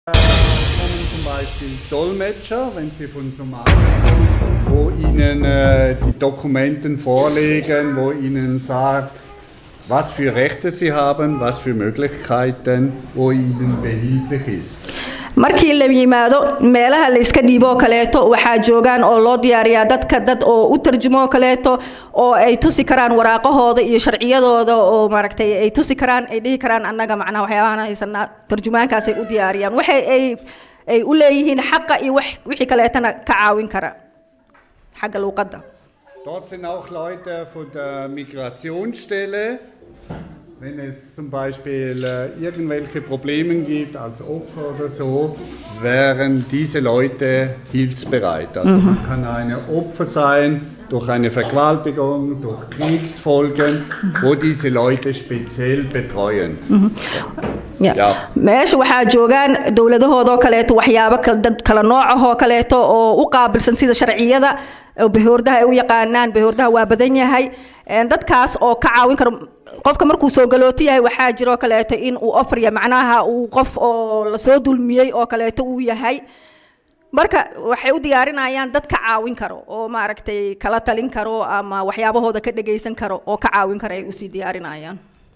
kommen zum Beispiel Dolmetscher, wenn Sie von Somalia, wo Ihnen äh, die Dokumenten vorlegen, wo Ihnen sagt, was für Rechte Sie haben, was für Möglichkeiten, wo Ihnen behilflich ist. markii la yimaado meelaha la iska dhiibo oo kaleeto waxaa joogaan oo loo diyaariyaa dadka dad oo u tarjumo oo kaleeto oo ay tusi karaan waraaqahooda iyo sharciyadooda oo maaragtay ay tusi karaan ay dhihi karaan annaga macnaha waxyaabahan haysanaa tarjumaankaasay u diyaariyaan waxay ay ay u leeyihiin xaqa iyo wax wixii kaleetana ka caawin kara xagga luuqadda Dort sind auch Leute von der Migrationsstelle. Wenn es zum Beispiel äh, irgendwelche Probleme gibt als Opfer oder so, wären diese Leute hilfsbereit. Also man kann eine Opfer sein durch eine Vergewaltigung, durch Kriegsfolgen, wo diese Leute speziell betreuen. Ya. Ya. meesha waxaa joogaan dowladahoodoo kaleeto waxyaabo kal- dad kala noocahoo kaleeto oo u qaabilsan sida sharciyada oo bahoordaha ay u yaqaanaan bahoordaha waa badan yahay Een, dadkaas oo ka caawin karo qofka markuu soo galooti yahay waxaa jiroo kaleeto in uu ofriya macnaha uu qof oo lasoo dulmiyey oo kaleeto uu yahay marka waxay u diyaarinayaan dad ka caawin karo oo maaragtay kala talin karo ama waxyaabahooda ka dhegaysan karo oo ka caawin karo ay usii diyaarinayaan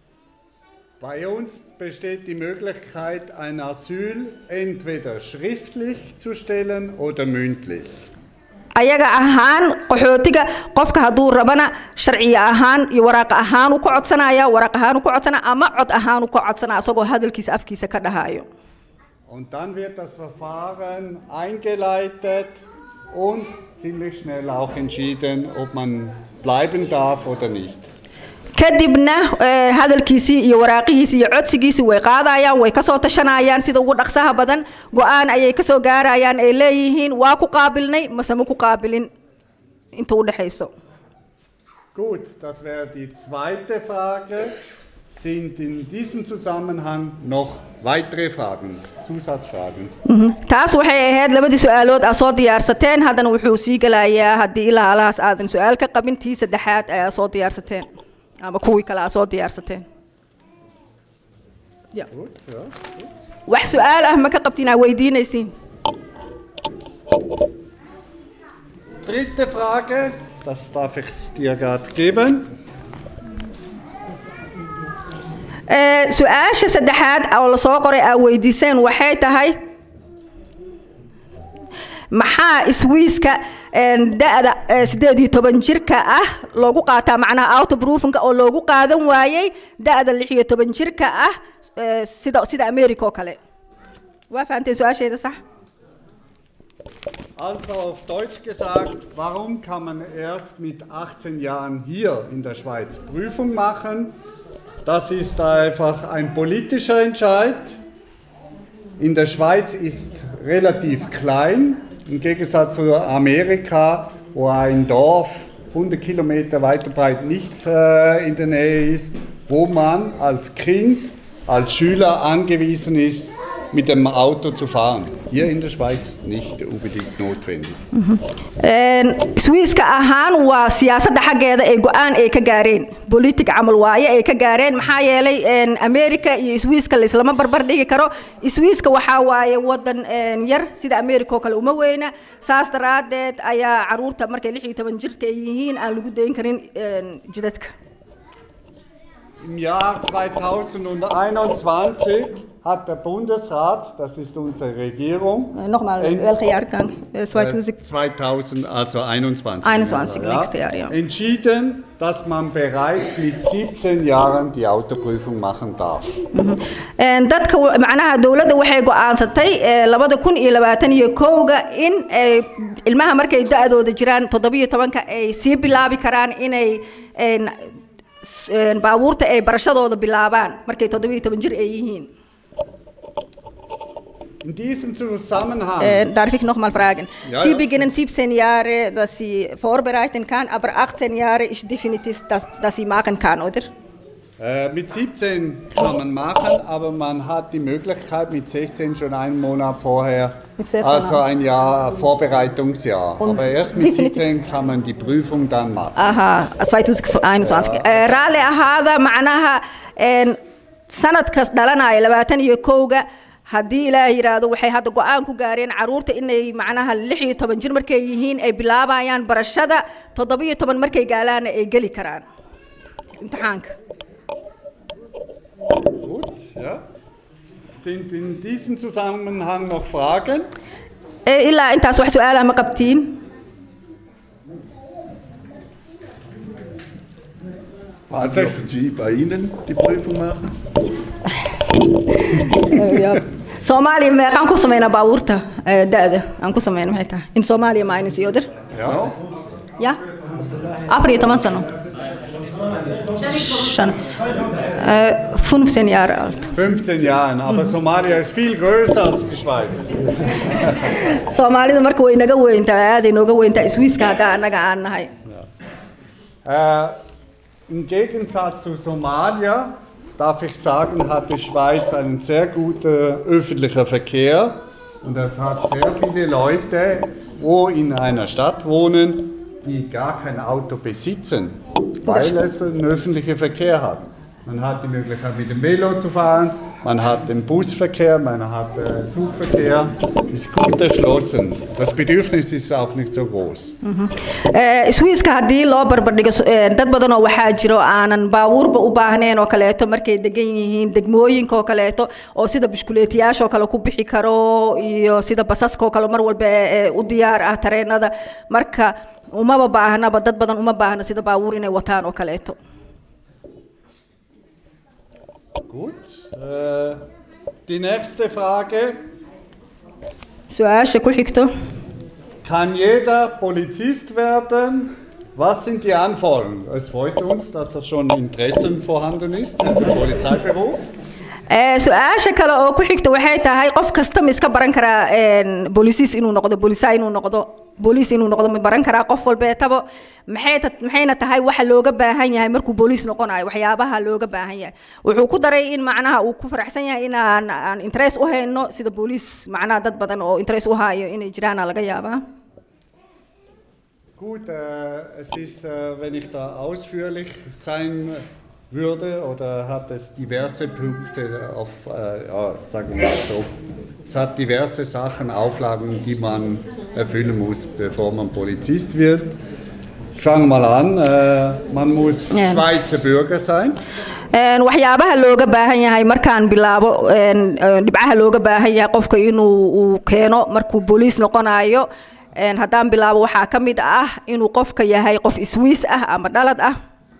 Bei uns besteht die Möglichkeit, ein Asyl entweder schriftlich zu stellen oder mündlich. ayaga ahaan qaxootiga qofka hadduu rabana sharciya ahaan iyo waraaq ahaan uu ka codsanaya waraaq ahaan uu ka codsanaya ama cod ahaan uu ka codsanaya asagoo hadalkiisa afkiisa ka dhahayo Und dann wird das Verfahren eingeleitet und ziemlich schnell auch entschieden, ob man bleiben darf oder nicht. kadibna eh, hadalkiisii iyo waraaqihiisii iyo codsigiisii way qaadayaan way kasoo tashanayaan sida ugu dhaqsaha badan go-aan ayay kasoo gaarayaan ay leeyihiin waa ku qaabilnay mase ma ku qaabilin inta u dhexayso Gut, das wäre die zweite Frage. Sind in diesem Zusammenhang noch weitere Fragen, Zusatzfragen? taas waxay ahayd labadii su-aalood aa soo diyaarsateen haddana wuxuu sii gelayaa haddii ilaa alahaas aadan su-aal ka qabin tii saddexaad ayaa soo diyaarsateen ama kuwii kale aa soo diyaarsateen Ya. Gut, ja. wax su-aal ah ma ka qabtiin aa weydiinaysiin Dritte Frage, das darf ich dir gerade geben. Eh, su-aasha saddexaad oo lasoo qoray aa weydiiseen waxay tahay maxaa iswiiska een, da-da eh, sideed iyo toban jirka ah loogu qaataa macnaha autobroofinka oo loogu qaadan waayey da-da lix iyo toban jirka ah eh, sida sida america oo kale waa fahanteen su-aasheeda sax Also auf Deutsch gesagt, warum kann man erst mit 18 Jahren hier in der Schweiz Prüfung machen? Das ist einfach ein politischer Entscheid. In der Schweiz ist relativ klein, im Gegensatz zu Amerika, wo ein Dorf 100 Kilometer weiter breit nichts äh, in der Nähe ist, wo man als Kind, als Schüler angewiesen ist, mit dem Auto zu fahren. Hier in der Schweiz nicht unbedingt notwendig. Een, swiiska ahaan waa siyaasadda xaggeeda ay go-aan ay ka gaareen politic camal waaye ay ka gaareen maxaa yeelay een, america iyo swiiska laislama barbar dhigi karo swiiska waxaa waaye wadan een, yar sida america oo kale uma weyna saas daraadeed ayaa caruurta markay lix iyo toban jirka ay yihiin aan lagu dayn karin een, jidadka Im Jahr 2021 hat der Bundesrat, das ist unsere Regierung, nogmaal Een- welke jaargang äh, 2000, also 21. 21, nächste Jahr, ja. Entschieden, dass man bereits mit 17 Jahren die Autoprüfung machen darf. Een, dadka wa- macnaha dowladda waxay go-aansatay eh, labada kun iyo labaatan iyo kowga in ay ilmaha markay da-dooda jiraan toddobiyo tobanka ay sii bilaabi karaan inay een, s- een, baabuurta ay barashadooda bilaabaan markay toddobiyo toban jir ay yihiin In diesem Zusammenhang Äh, darf ich noch mal fragen? Ja, Sie ja. beginnen 17 Jahre, dass Sie vorbereiten kann, aber 18 Jahre ist definitiv, dass, dass sie machen kann, oder? Äh, mit 17 kann man machen, aber man hat die Möglichkeit mit 16 schon einen Monat vorher, Mit 16 also auch. ein Jahr Vorbereitungsjahr. Und aber erst mit definitiv- 17 kann man die Prüfung dann machen. aha 2021 Eh, raalli ahaada macnaha een, sanadkas dhalanaya labaatan iyo kowga haddii ilaahay yidhaahdo waxay hadda go-aan ku gaareen caruurta inay macnaha lix iyo toban jir markay yihiin ay bilaabayaan barashada toddoba iyo toban markay gaalaana ay geli karaan imtixaanka Gut, ja. Sind in diesem Zusammenhang noch Fragen? Ee, ilaa intaas wax su-aalaha ma qabtiin Wann dürfen Sie bei Ihnen die Prüfung machen? soomaaliya meeqaan ku sameynaa baabuurta ee, da-da aan ku sameyna maxay tahay in soomaaliya ma ayna sii odir Ja. ya afar iyo toban sano shan Äh, 15 Jahre alt 15 Jahren, aber Somalia ist viel größer als die Schweiz. soomaalida marka way naga weyntaa aaday nooga weyntaa iswiiska haddaa annaga aan nahay Äh, Im Gegensatz zu Somalia, darf ich sagen, hat die Schweiz einen sehr guten öffentlichen Verkehr und es hat sehr viele Leute, wo in einer Stadt wohnen, die gar kein Auto besitzen, weil es einen öffentlichen Verkehr hat. Man hat die Möglichkeit mit dem Velo zu fahren, man hat den Busverkehr, man hat äh, Zugverkehr, ist gut erschlossen. Das Bedürfnis ist auch nicht so groß. Ee, iswiiska haddii loo barbardhigo so- ee, dad badan oo waxaa jiro aanan baabuurba u baahnayn oo kaleeto markay degan yihiin degmooyinka oo kaleeto oo sida bishkuleetiyaasha oo kale ku bixi karo iyo sida basaska oo kale mar walba ee ee u diyaar ah tareenada marka umaba baahnaba dad badan uma baahna sida baabuur inay wataan oo kaleeto Gut. Äh, die nächste Frage. su-aasha ku xigto Kann jeder Polizist werden? Was sind die Anforderungen? Es freut uns, dass da schon Interessen vorhanden ist für den Polizeiberuf. Ee, su-aasha kale oo ku xigta waxay tahay qof kasta ma iska baran karaa een, boolisis inuu noqdo boolisa inuu noqdo booliis inuu noqdo ma baran karaa qof walbeetaba maxay ta- maxayna tahay waxa looga baahan yahay markuu booliis noqonayo waxyaabaha looga baahan yahay wuxuu ku daray in macnaha uu ku faraxsan yahay inaan aan interest u hayno sida booliis macnaha dad badan oo interest u hayo inay jiraana laga yaabaa Gut, äh, es ist, äh, wenn ich da ausführlich sein würde, oder hat es diverse Punkte auf, äh, ja, sagen wir mal so, es hat diverse Sachen, Auflagen, die man erfüllen muss, bevor man Polizist wird. Ich fange mal an, äh, man muss Ja. Schweizer Bürger sein. Een, waxyaabaha looga baahan yahay markaan bilaabo een, een, dhibcaha looga baahan yahay qofka inuu uu keeno markuu booliis noqonayo een, haddaan bilaabo waxaa ka mid ah inuu qofka yahay qof iswiis ah ama dhalad ah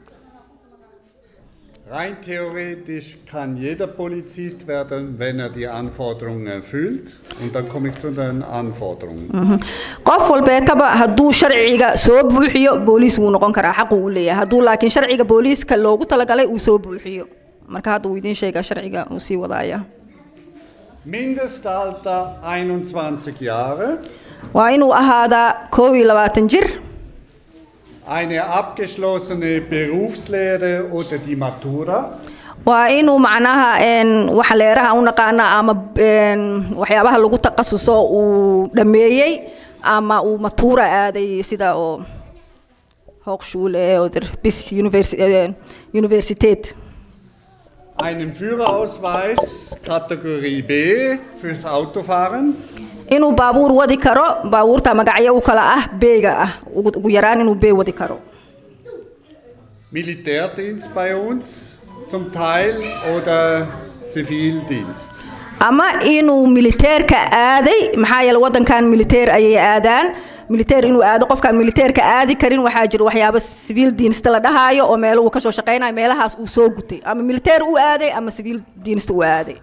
Rein theoretisch kann jeder Polizist werden, wenn er die Anforderungen erfüllt. Und dann komme ich zu den Anforderungen. qof walbeetaba hadduu sharciga soo buuxiyo booliis wuu noqon karaa xaqu u leeyahay hadduu laakiin sharciga booliiska loogu talagalay uu soo buuxiyo marka hadda uu idiin sheegaa sharciga uu sii wadaaya Mindestalter 21 Jahre, waa inuu ahaadaa koob iyo labaatan jir eine abgeschlossene Berufslehre oder die Matura, waa inuu macnaha een, waxa leeraha u naqaana ama een, waxyaabaha lagu takhasuso uu dhameeyey ama uu matuura aaday sida oo hochschule oder bis universi äh, universität einen Führerausweis Kategorie B fürs Autofahren, inuu baabuur wadi karo baabuurta magacyo u kala ah beega ah ugu ugu yaraan inuu bee wadi karo Militärdienst bei uns zum Teil oder Zivildienst. ama inuu militeerka aaday maxaa yeele wadankan militeer ayay aadaan militeer inuu aado qofkaan militeerka aadi karin waxaa jira waxyaabo siviil diinista la dhahaayo oo meelo uu kasoo shaqeynayo meelahaas uu soo gutay ama militeer uu aaday ama siviil diinista uu aaday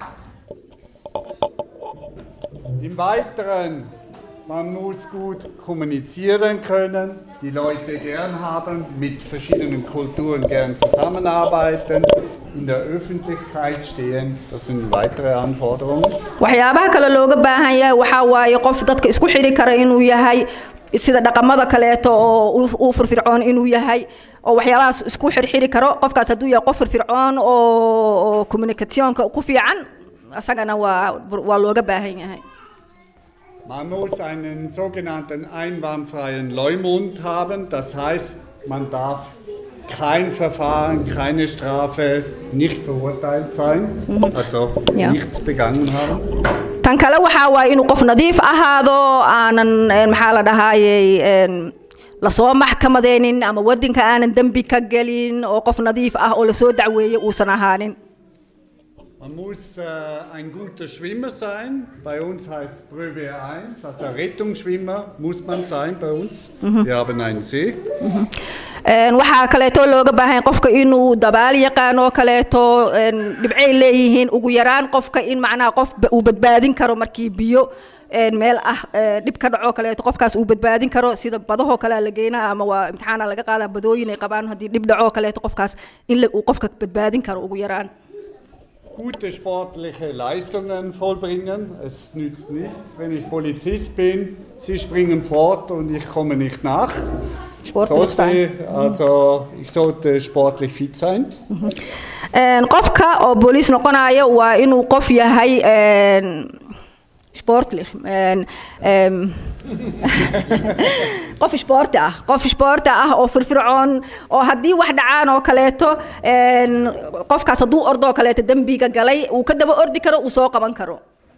Im Weiteren, man muss gut kommunizieren können, die Leute gern haben, mit verschiedenen Kulturen gern zusammenarbeiten, in der Öffentlichkeit stehen, das sind weitere Anforderungen. waxyaabaha kale looga baahan yahay waxaa waaye qof dadka isku xidhi kara inuu yahay sida dhaqamada kaleeto oo u- u firfircoon inuu yahay oo waxyaabahaas isku xirxiri karo qofkaas hadduu yahay qof firfircoon oo oo communicationka ku fiican isagana waa waa looga baahan yahay Man muss einen sogenannten einwandfreien Leumund haben, das heißt, man darf kein Verfahren, keine Strafe, nicht verurteilt sein, also Ja. nichts begangen haben. tan kale waxaa waaye inuu qof nadiif ahaado aanan een, maxaa la dhahaayey een, lasoo maxkamadeynin ama wadinka aanan dembi ka gelin oo qof nadiif ah oo lasoo dacweeyey uusan ahaanin Man muss äh, ein guter Schwimmer sein. Bei uns heißt Prüfe 1, also Rettungsschwimmer muss man sein bei uns. Wir haben einen See. Een, waxaa kaleeto looga baahan yahay qofka inuu dabaal yaqaan oo kaleeto een, dhibcay leeyihiin ugu yaraan qofka in macnaha qof ba- uu badbaadin karo markii biyo een, meel ah ee, dhib ka dhaco kaleeto qofkaas uu badbaadin karo sida badahoo kale la geynaa ama waa imtixaana laga qaadaa badooyin ay qabaan haddii dhib dhaco kaleeto qofkaas in la- uu qofka badbaadin karo ugu yaraan Gute sportliche Leistungen vollbringen. Es nützt nichts, wenn ich Polizist bin, Sie springen fort und ich komme nicht nach. Sportlich Sollte, sein. also ich sollte sportlich fit sein. Een, qofka oo booliis noqonayo waa inuu qof yahay een, sportlich een, een, qof sporti ah qof sporti ah oo firfircoon oo haddii wax dhacaan oo kaleeto een, qofkaas hadduu ordoo kaleeto dembiga galay uu ka daba ordi karo uu soo qaban karo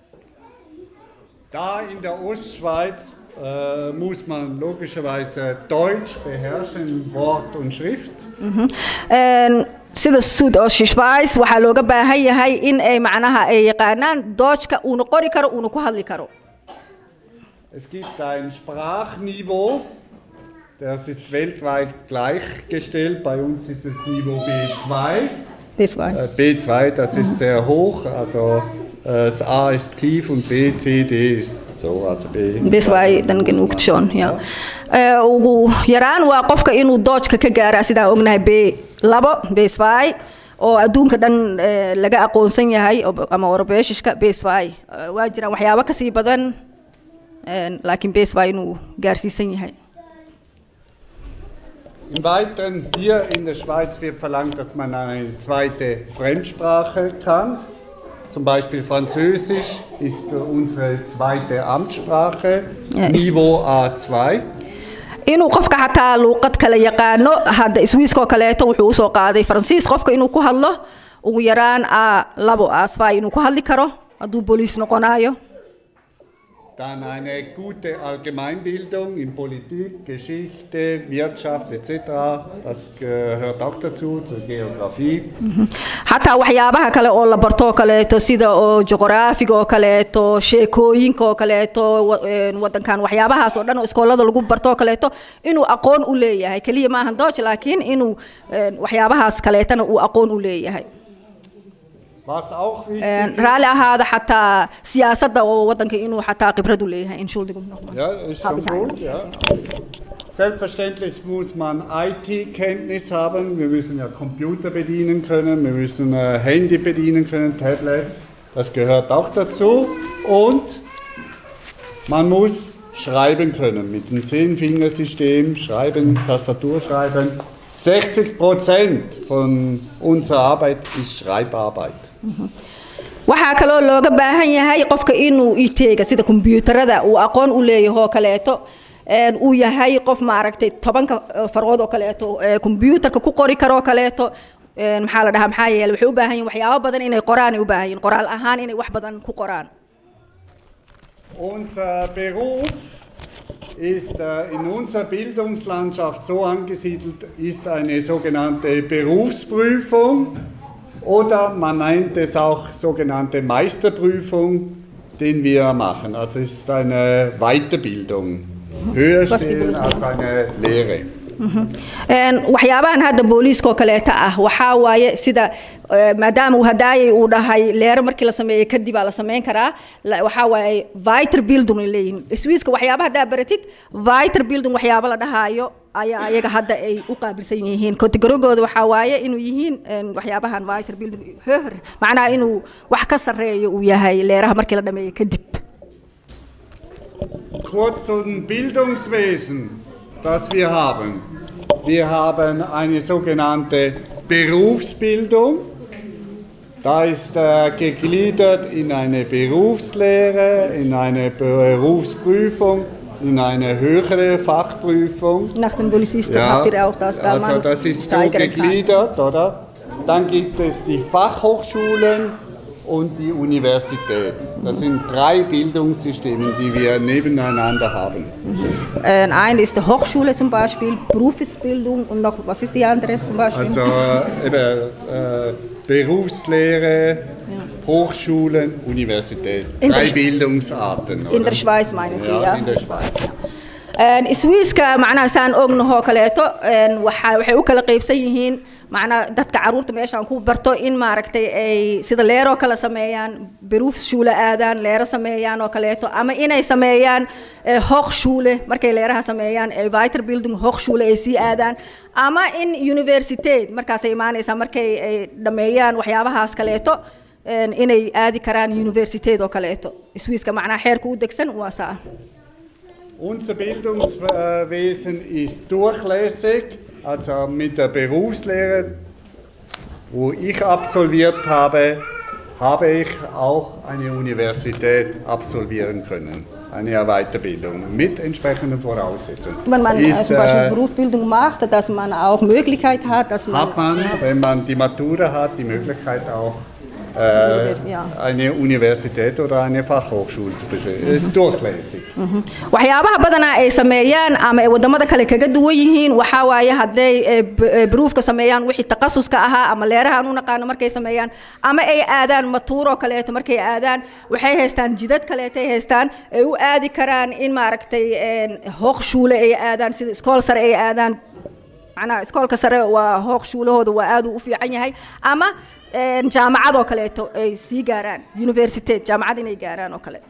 Da in der Ostschweiz äh, muss man logischerweise Deutsch beherrschen, Wort und Schrift. Een, sida suud oo shishbais waxaa looga baahan yahay in ay macnaha ay yaqaanaan doojka uuna qori karo uuna ku hadli karo Es gibt ein Sprachniveau, das ist weltweit gleichgestellt. Bei uns ist es Niveau B2. This way. Äh, B2, das ist sehr hoch, also äh, das A ist tief und B, C, D ist so, also B. bes waay dan genugt schon ja Ee, ugu yaraan waa qofka inuu doojka ka gaaraa sidaan ognahay b labo bes waay oo adduunka dhan ee, laga aqoonsan yahay oo- ama orobeeshishka bes waay Ee, waa jiraan waxyaabo kasii badan een, laakiin bes waay inuu gaarsiisan yahay Im Weiteren, hier in der Schweiz wird verlangt, dass man eine zweite Fremdsprache kann. Zum Beispiel Französisch ist unsere zweite Amtssprache, Ja, ist- Niveau A2. inuu qofka xataa luuqad kale yaqaano hadda swiiskoo kaleeto wuxuu usoo qaaday faransiis qofka inuu ku hadlo ugu yaraan a labo asfay inuu ku hadli karo hadduu booliis noqonayo Dann eine gute Allgemeinbildung in Politik, Geschichte, Wirtschaft etc. Das gehört auch dazu, zur Geografie. xataa waxyaabaha kale oo la barto oo kaleeto sida oo juqraafiga oo kaleeto sheekooyinka oo kaleeto wa- een, wadankan waxyaabahaas oo dhan oo iskoolada lagu barto oo kaleeto inuu aqoon u leeyahay keliya maahan dooch laakiin inuu een, waxyaabahaas kaleetana uu aqoon u leeyahay Was auch wichtig Een, raalli ahaada xataa siyaasadda oo wadanka inuu xataa khibrad u leeyahay entschuldigung nochmal Ja, ist Habe schon ich gut. Ja. Selbstverständlich muss man IT-Kenntnis haben. Wir müssen ja Computer bedienen können, wir müssen äh, Handy bedienen können, Tablets. Das gehört auch dazu. Und man muss schreiben können mit dem Zehnfingersystem, schreiben, Tastatur schreiben. 60 Prozent von unserer Arbeit ist Schreibarbeit. waxaa kaloo looga baahan yahay qofka inuu iteega sida kombiyuutarada uu aqoon u leeyahay oo kaleeto een, uu yahay qof maaragtay tobanka eh, farood oo kaleeto ee kombiyuutarka ku qori karo oo kaleeto een, maxaa la dhahaa maxaa yeele waxay u baahan yihin waxyaabo badan inay qoraan ay u baahan yihin qoraal ahaan inay wax badan ku qoraan Unser Beruf ist äh, in unserer Bildungslandschaft so angesiedelt, ist eine sogenannte Berufsprüfung oder man nennt es auch sogenannte Meisterprüfung, den wir machen. Also es ist eine Weiterbildung, höher Was die stehen Bildung- als eine Lehre. Een, waxyaabahan hadda booliiska oo kaleeto ah waxaa waaye sida eh, maadaama uu hadaayay uu dhahay leero markii la sameeyey kadib aa la samayn karaa la- waxaa waaye viter building ay leeyihiin swiiska waxyaaba haddaa baratid viter building waxyaaba la dhahaayo ayaa ayaga hadda ay u qaabilsan yihiin kategorigooda waxaa waaye inuu yihiin een, waxyaabahan viter building höher macnaha inuu wax ka sarreeyo uu yahay leeraha markii la dhameeyey kadib Kurz zum Bildungswesen, das wir haben. Wir haben eine sogenannte Berufsbildung. Da ist äh, gegliedert in eine Berufslehre, in eine Berufsprüfung in eine höhere Fachprüfung. Nach dem Polizisten habt ihr auch das da also man das ist so steigern kann. gegliedert, oder? Dann gibt es die Fachhochschulen und die Universität. Das sind drei Bildungssysteme, die wir nebeneinander haben. Äh, ein ist die Hochschule zum Beispiel, Berufsbildung und noch, was ist die andere zum Beispiel? Also äh, eben, äh, Berufslehre, Hochschulen, Universität. In der Drei Sch- Bildungsarten. in oder? der Schweiz meinen Sie, ja, ja? in der Schweiz. Een, Swiiska macnaha saan ognahoo kaleeto een, waxa- waxay u kala qaybsan yihiin macnaha dadka caruurta meeshaan ku barto in maaragtay ay sida leeroo kale sameeyaan beruufshuule aadaan leero sameeyaan oo kaleeto ama inay sameeyaan eh, hochschule markay leeraha sameeyaan eh, weiterbildung hochschule ay sii aadaan ama in universiteit markaasay imaanaysaa markay ay dhammeeyaan waxyaabahaas kaleeto een, inay aadi karaan universiteit oo kaleeto swiiska macnaha xeerka u degsan waa saa Unser Bildungswesen ist durchlässig, also mit der Berufslehre, wo ich absolviert habe, habe ich auch eine Universität absolvieren können, eine Weiterbildung mit entsprechenden Voraussetzungen. Wenn man äh, Ist, zum Beispiel äh, Berufsbildung macht, dass man auch Möglichkeit hat, dass man, hat man, wenn man die Matura hat, die Möglichkeit auch äh, Ja. eine Universität oder eine Fachhochschule zu besuchen. Es ist durchlässig. waxyaabaha badanaa ay sameeyaan ama ay wadamada kale kaga duwan yihiin waxaa waaye hadday eh, b- eh, beruufka sameeyaan wixii taqasuska ahaa ama leeraha aan u naqaano markay sameeyaan ama ay aadaan matuuroo kaleeto markay aadaan waxay haystaan jidad kaleetay haystaan ay u aadi karaan in maaragtay een, hochschule ay aadaan sida iskool sare ay aadaan macnaha iskoolka sare waa hochschulahooda waa aad uu u fiican yahay ama een, jaamacad oo kaleeto ay sii gaaraan universitet jaamacad inay gaaraan oo kale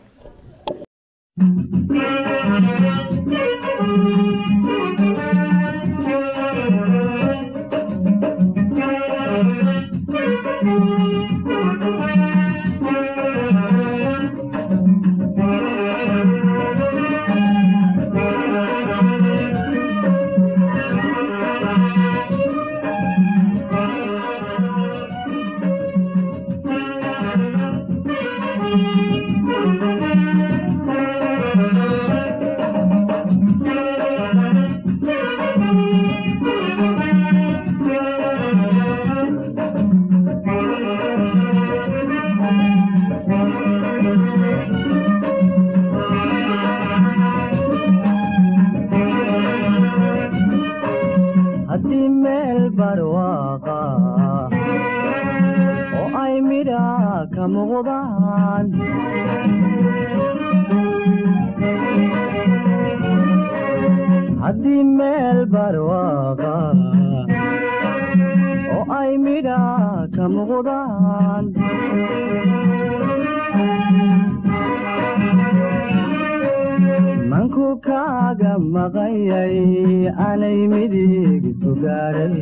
haddii meel barwaaqa oo ay midha ka muuqdaan haddii meel barwaaqa oo ay midha ka muuqdaan manku kaaga maqanyay anay midig ku gaadhay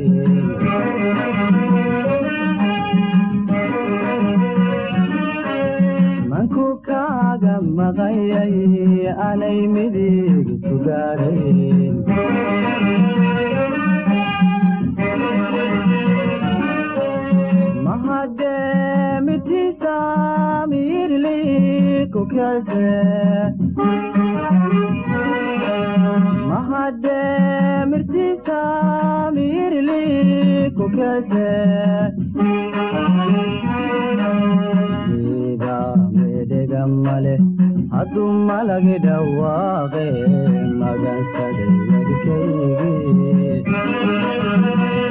manku kaaga maqanyay anay midig ku gaadhay mahademitiisa miirli ku kase mahademirtiisa miirli ku kase ida medhega male hadduu malagi dhawaaqe magansaday wadkaygi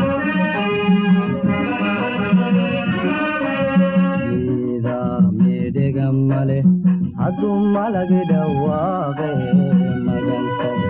ida medhega male hadduu malagi dhawaaqe magansaday